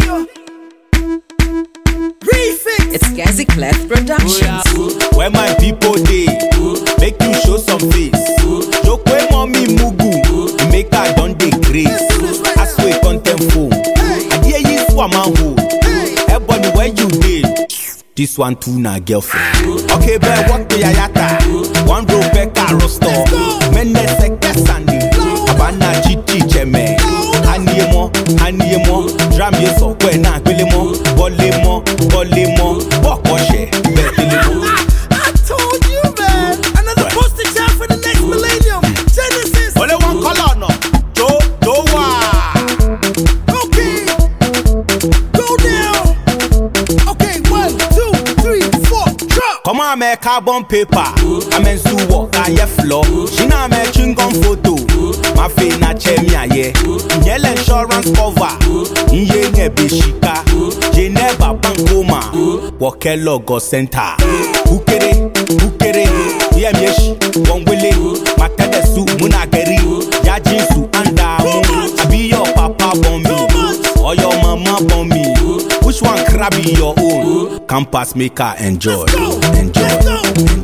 It's Gazi Clef Productions. Where my people dey, make you show some face. Joke wey mommy mugu, make her don dey grace. Aswe content phone, adie yi swam and hold. Ebony where you dey? This one too na girlfriend. Okay, bet what the yayata? One row Becca roster. Mene seke sandi. Abana chichi cheme. Anie mo, anie mo. Dram ye so kwe na gbele mo. Bole mo, bole mo. Boko she, betele mo. I told you, man. Another poster child for the next millennium. Genesis. Only one color no. Jo, jo wa. Okay. Go down. Okay, one, two, three, four. Drop. Come on, me carbon paper. I'm in suwo, aye floor. She na me chewing gum photo. My face na chemi aye. Nyele insurance cover. Nye nye beshika. Geneva bankoma. Woke logo center. Ukere, ukere. Ye myeshi, wongwele. Matede su munageri. Ya jinsu anda mu. Abi your papa born me. Or your mama born me. Which one crabby your own? Campus make her enjoy. Let's go. Enjoy. Let's go. Enjoy.